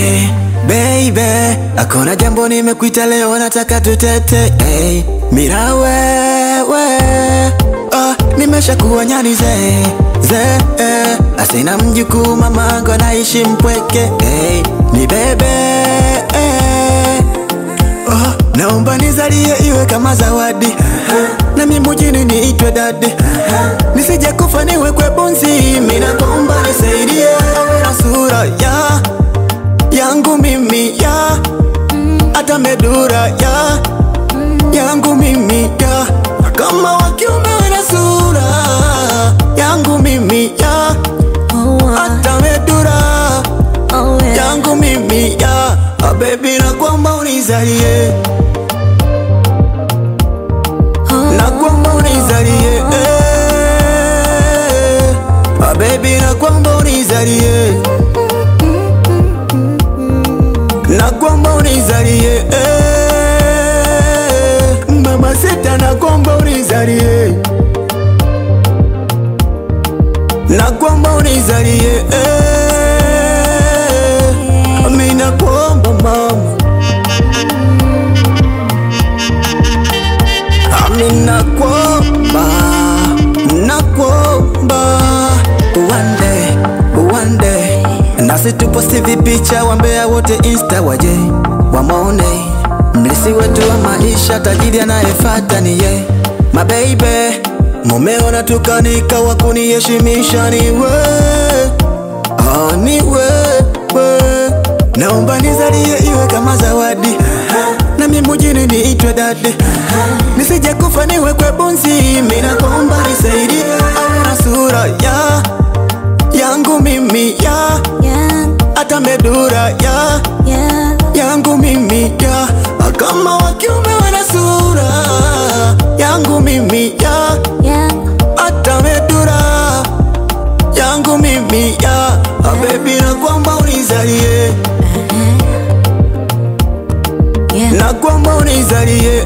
Hey, baby, akona jambo nimekuita leo nataka tutete hey, mira wewe oh, nimeshakuwa nyani ze ze eh, asina mjukuu mamangu anaishi mpweke hey, ni bebe eh, oh, naomba nizalie iwe kama zawadi na mimi mjini niitwe dadi nisije kufa niwekwe bunzi mimi naomba nisaidie awe na sura ya yangu mimi ya hata medura ya yangu mimi ya kama wakiume wana sura yangu mimi ya hata medura yangu mimi ya Ah, baby na kwamba unizalie na kwamba unizalie eh. Ah, baby na kwamba unizalie na kwamba unizalie eh. mama sita na kwamba unizalie na kwamba unizalie eh. mi nakuomba mama Ami nakuomba, nakuomba one day, one day nasi tuposti vipicha wambea wote insta waje wamone mlisi wetu wa maisha tajiri anayefata ni ye mabeibe mumeona tukanika wa kuniheshimisha ni we oh, ni wewe naomba nizalie iwe kama zawadi na mimi mjini niitwe dadi nisije kufa niwekwe bunzi mimi naomba nisaidie awe na sura ya yangu mimi ya hata medura ya yangu mimi ya kama wakiume wana sura yangu mimi ya hata medura yangu mimi ya Ah, baby na kwamba unizalie na kwamba unizalie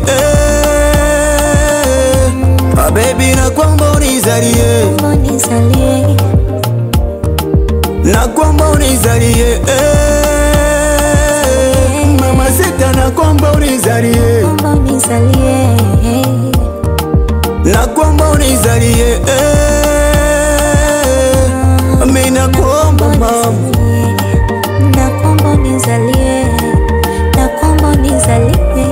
eh. Ah, baby na kwamba unizalie na kwamba unizalie eh. mama sita na kwamba unizalie na kwamba unizalie eh. mi nakuomba mama Nakomba unizalie, nakomba unizalie